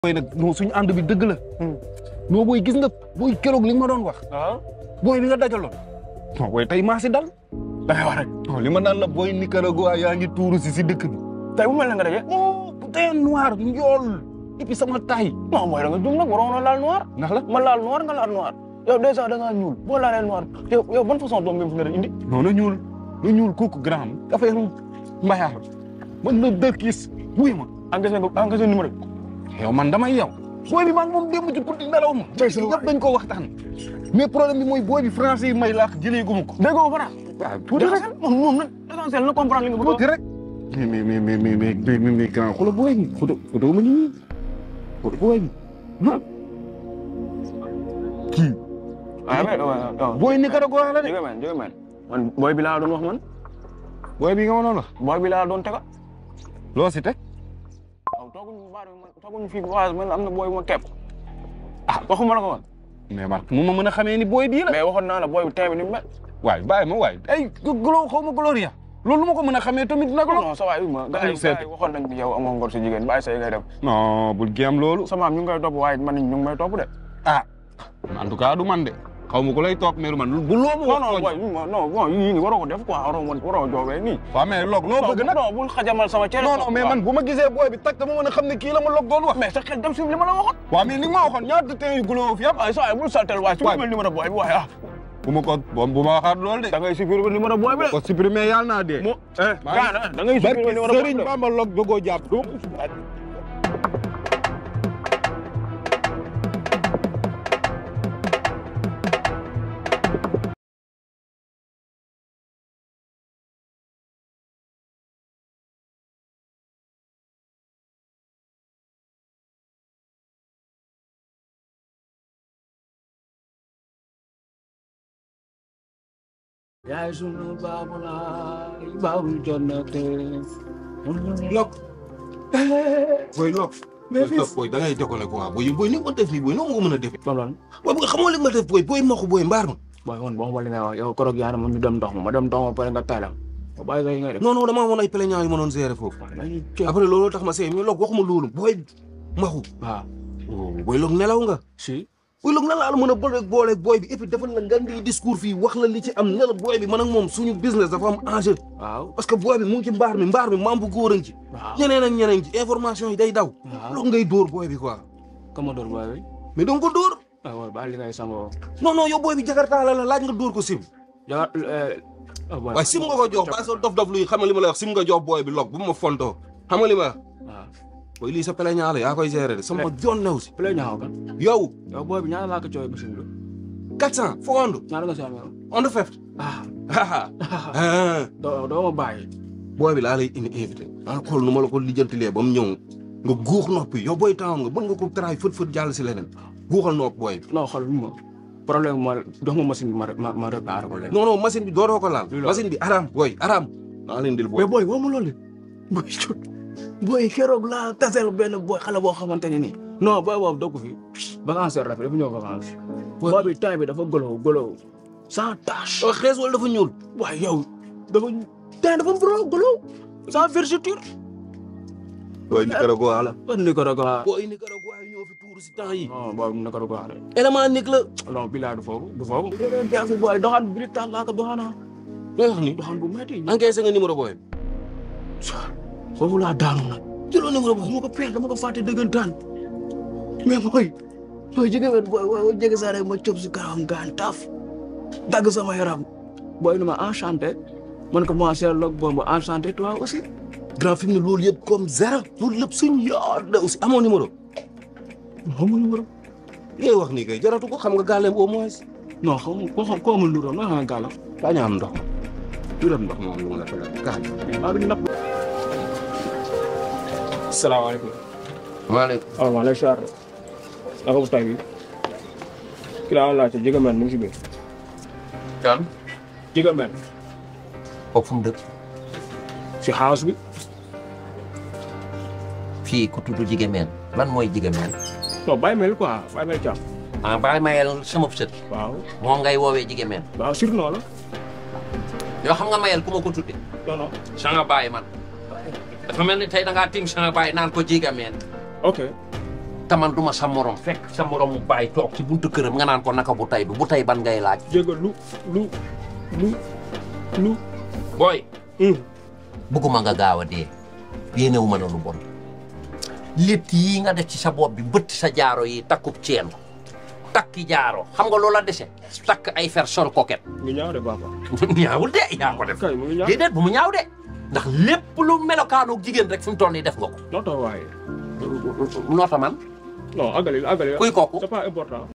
booy nag non suñu ànd bi dëgg la. non booy gis nga booy keroog li nga ma doon wax. waaw booy bi nga dajaloon. non booy tey maa si dal. da ngay wax rek. non li ma naan la booy Nicaragua yaa ngi tuuru si si dëkk bi. tey bu mel ne nga daje. non bu tey noir njool. et puis sama taay. non mooy da nga jum nag waroon na laal noir. ndax la ma laal noir nga laal noir. yow dèjà da ngaa ñuul boo laalee noir yow yow ban façon doom bi nga indi. non na ñuul na ñuul kooku grand affaire mbayaar man la dëkkis wuy ma. engagé nga engagé numéro bi. yow man damay yow. booy bi maa ngi moom démb ci guddi nelaw ma. tey sa ñëpp dañ ko waxtaan. mais problème bi mooy booy bi français yi may laax jëlee gu ma ko. dégg nga ba waaw tuuti rek moom moom nag essentiel na comprendre li nga bëgg a wax. tuuti rek. mais mais mais mais mais mais mais mais grand xoolal booy bi xoolal xoolal ma nii xoolal booy bi ah. kii. ah mais waaw waaw. booy Nicaragua la de. jóge men jóge men man booy bi laa doon wax man. booy bi nga ma doon wax. booy bi laa doon tega. loo si teg. waaw tooguñu baar bi man tooguñu fii waaye man am na booy bu ma kepp. ah waxuma la ko woon. mais man mu ma mën a xamee ni booy bii la. mais waxoon naa la booy bi tey bi ni mu mel. waay bàyyi ma waay ay glo xaw ma gloria loolu ma ko mën a xamee tamit nag la. non sa waay ma gars yi seet. gars yi waxoon nañ ni yow amoo ngor si jigéen bàyyi say ngay def. non bul géem loolu. sama am ñu ngi koy topp waaye man ñu ngi may topp de. ah en tout cas du man de xaw ma ku lay toog mais du man bu loo ma non non wax. booy non bon yii nii waroo ko def quoi waroo ma waroo joobee nii. waaw mais log loo bëgg nag. non bul xajamal sama cere. non non mais man bu ma gisee booy bi tag dama mën a xam ne kii la ma log doon wax. mais sa xel dem si li ma la waxoon. waaw mais li nga ma waxoon ñaata temps yu guloo fi am. waaye sa waay bul saltel waaye su ma mel numéro booy bi waaye ah. bu ma ko bu ma waxaat loolu de. da ngay supprimer numéro booy bi de. ko supprimer yàlla naa dee. mo eh maa ngi- gaana da ngay barki supprimer numéro booy bi Serigne de. Bamba log bëggoo jàpp. yaay sunu baabu laay baabu jonnate. lok booy lok mais booy topp booy da ngay décoller quoi booy booy ni ma def nii booy noo ma ko mën a defee Loolu lan booy bu nga xamoo li ma def booy booy maxu booy mbaar ma booy woon boo xamante ne waaw yow korog yaa ne ma ñu dem ndox ma ma dem ndox ma pare nga taylam ba bàyyi sa yi ngay def. non non damaa amoon ay plaignants yu ma doon gérer foofu waaw dañuy ceeb. après looloo tax ma seey mais lok waxuma loolu booy maxu waaw booy lok nelaw nga si. booy lok nan laa la mën a booleeg booleeg booy bi et puis defal la ngan di discours fii wax la li ci am ne la booy bi man ak moom suñu business dafa am enjeu waaw parce que booy bi mu ngi ci mbaar mi mbaar mi maam bu góor a ngi ci waaw. ñeneen ak ñeneen ci information yi day daw waaw. lok ngay dóor booy bi quoi Commodore booy bi. mais doo ko dóor waaw waaw baal li ngay sangoo. non non yow booy bi jakarta la la laaj nga dóor ko sim ja ah booy. waaye sim nga ko jox ba sa dof dof luy xam nga li ma lay wax sim nga jox booy bi log bu ma fontoo xam nga li ma wax waaw. booy lii sa plaignant la yaa koy gérer de sama jon new si play ñaaw kan. yow yow booy bi ñaata laa ko coowee machine bi. 400 fo ondu ñaata nga si amee woon. ondu feft ah doo doo ma bàyyi. booy bi laa lay indi invité maa xool nu ma la ko lijjantilee ba mu ñëw nga guux noppi yow booy taawam nga bëgg nga ko taraay fët fët jàll si leneen guuxal nopp booy bi non xool ma problème ma jox ma machine bi ma ma ma réparé ko léegi. non non machine bi dooroo ko laal Luy loolu? machine bi araam booy araam maa leen dil booy mais booy woo ma loolu de. booy cut booy keroog laa taseel benn booy xale boo xamante ne nii. non booy boobu dogg fi vacances la fi dafa ñëw vacances. Booy- booy bi temps bi dafa golo golo sans tache. yow xees wala dafa ñuul waaye yow dafa temps dafa golo golo sans vergeture. booy Nicaragua la ban Nicaragua. booy Nicaragua yi ñoo fi tuuru si temps yi non booy Nicaragua de. élément nik la non bilaa du foofu du foofu. yaa fi booy doxaan bi tax laa ko doxaana. looy wax ni doxaan bu métti. encaissé nga numéro booy bi foofu laa daanu nag. jëloo numéro booy dama ko perte dama ko fàtte dëggantaan mais booy booy jege wet booy booy jege saa rek ma cob si karam gaan taf dagg sama yaram booy ni ma enchanté man ko ma seer log boobu enchanté toi aussi grand fi mu ne loolu yëpp comme zéro loolu lépp suñ yaar la aussi amoo numéro xamul numéro li ngay wax nii kay jaratu ko xam nga gàlleem au moins non xamul ko xam ko amul numéro nga xam ne gàllam daa ñu am ndox du dem ndox moom lu mu la fa def gaañ maa ngi napp salaamaaleykum waaleykum waaw maa lay siyaar naka bu tay bi ki laa laajte jege men mu ngi si biir kan jege men kooku fu mu dëkk si house bi fii ku tudd Jigéen lan mooy Jigéen non bàyyi mel quoi bàyyi mel càmm ah bàyyi mayel sama sët waaw moom ngay woowee Jigéen waaw surnom la yoo xam nga mayel ku ma ko tudde non non sanga bàyyi man dafa mel ni tey da ngaa tim sanga bàyyi naan ko Jigéen ok te man duma sa morom fekk sa morom mu bàyyi toog ci buntu këram nga naan ko naka bu tay bi bu tay ban ngay laaj jégal lu lu lu lu booy bëgguma nga gaaw a dee yéenewu ma la lu bon létt yii nga def ci sa bopp bi bëtt sa jaaro yi takkub ceen takki jaaro xam nga loola dese takk ay fer sol koket ngi ñaaw de papa ñaawul de yaa ko def kay mu ngi ñaaw déedéet bu mu ñaaw de ndax lépp lu melokaanu jigéen rek fi mu toll nii def nga ko non tax waaye noota man non agalil agalil kuy kooku c'est pas important